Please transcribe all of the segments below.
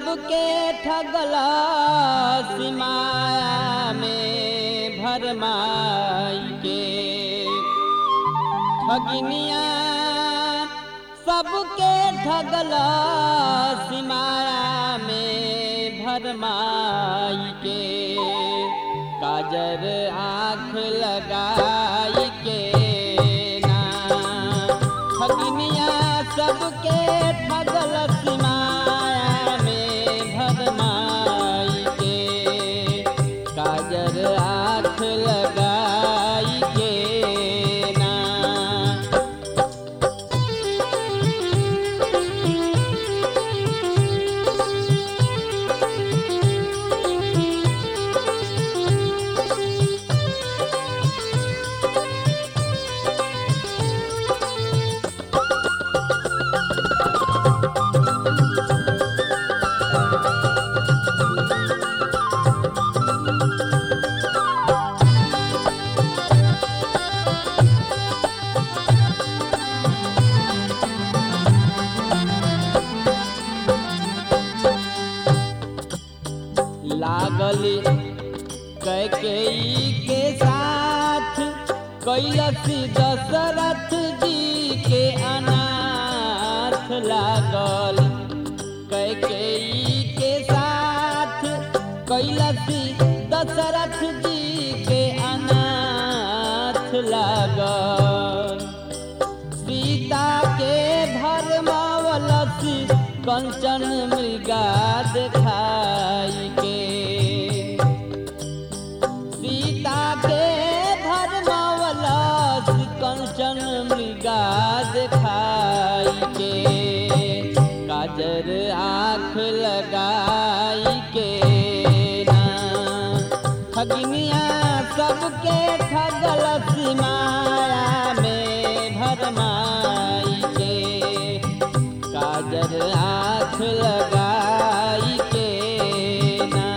सबके ठगला सिमाया में भरमाई के ठगिनिया सबके ठगला सिमाया में भरमाई के काजर आँख लगाई के ना ठगिनिया सबके ठगल सिमाया में भरमाई के काजर आँख लगाई के ना लागल कैकेयी के साथ कैलस दशरथ जी के अनाथ लागल कैकेयी के साथ कैलस दशरथ जी के अनाथ लागल सीता के भरमावलसी कंचन मृगा देखाई के सीता के भरमावलसी कंचन मृगा देखाई के काजर आँख लगाई के ना ठगिनिया सबके ठगल सिमाया में भरमाई के काजर आँख लगाई के ना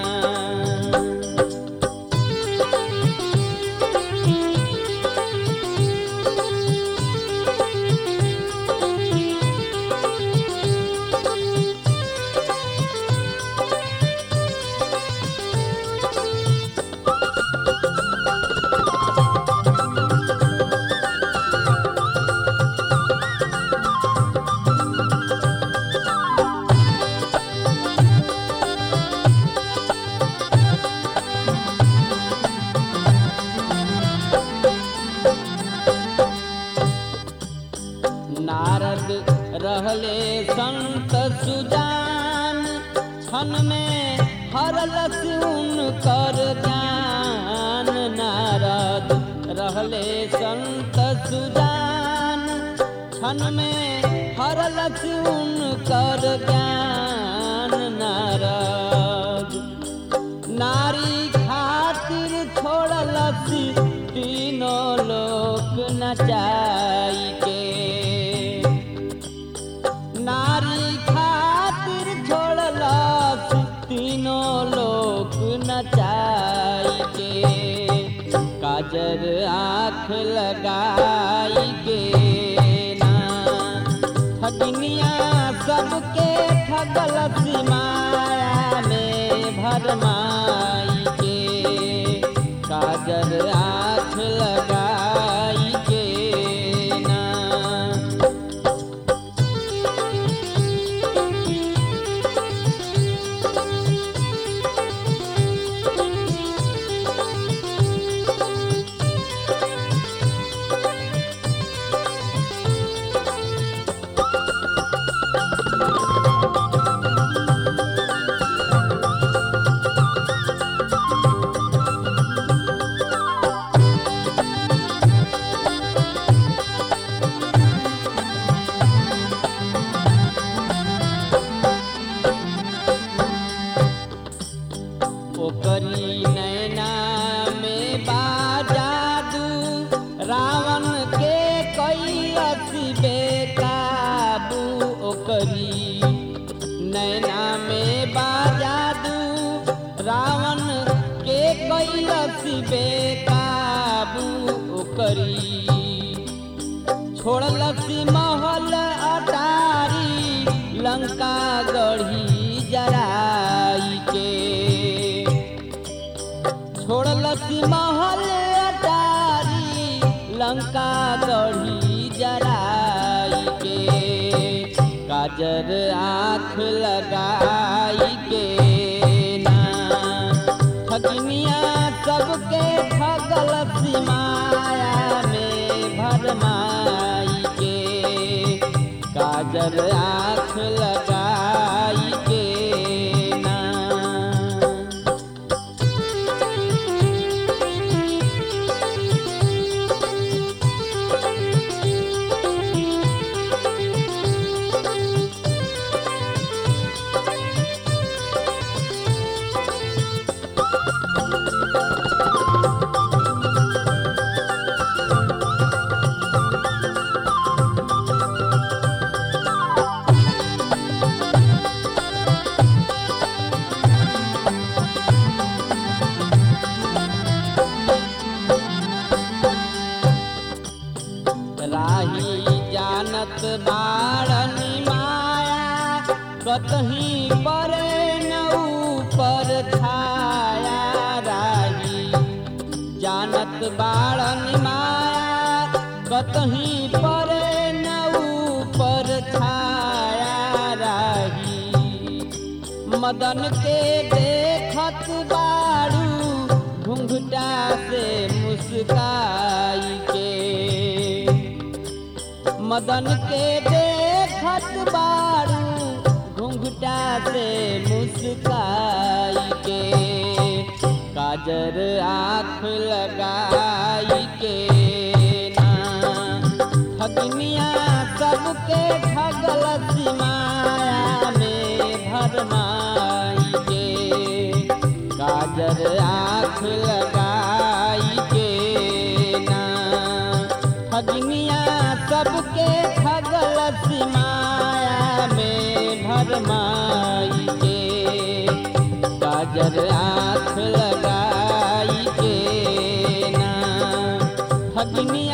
नारद रहले संत सुजान क्षण में हरलस उनकर ज्ञान नारद रहले संत सुजान क्षण में हरलस उनकर ज्ञान नारद नारी खातिर छोड़लसी तीनों लोक नचाई के नारी खातिर छोड़लस तीनों लोक नचाई के काजर आँख लगाई के ना ठगिनिया सबके ठगल सिमाया में भरमाई के काजर आँख लगाई के ना ओकरी नैना में बाजादू रावण के कई अति बेकाबू ओकरी नैना में बाजादू रावण के कई अति बेकाबू ओकरी छोड़लसी महल अटारी लंका गढ़ी जरा लंका गढ़ी जराई के काजर आँख लगाई के ना ठगनिया सबके ठगल सिमाया में भरमाई के काजर आँख लगाई के ना राही जानत बाड़नी माया कतही परे न ऊपर छाया राही जानत बाड़नी माया कतही परे न ऊपर छाया राही मदन के देखत बाड़ू घुंघटा से मुस्काई के मदन के देखत बाड़ू घुंघटा से मुस्काई के काजर आँख लगाई के ना ठगनिया सबके ठगल सिमाया में भरमाई के काजर आँख लगाई के ना ठगनिया सबके ठगल सिमाया में भरमाई के काजर आँख लगाई के ना ठगनिया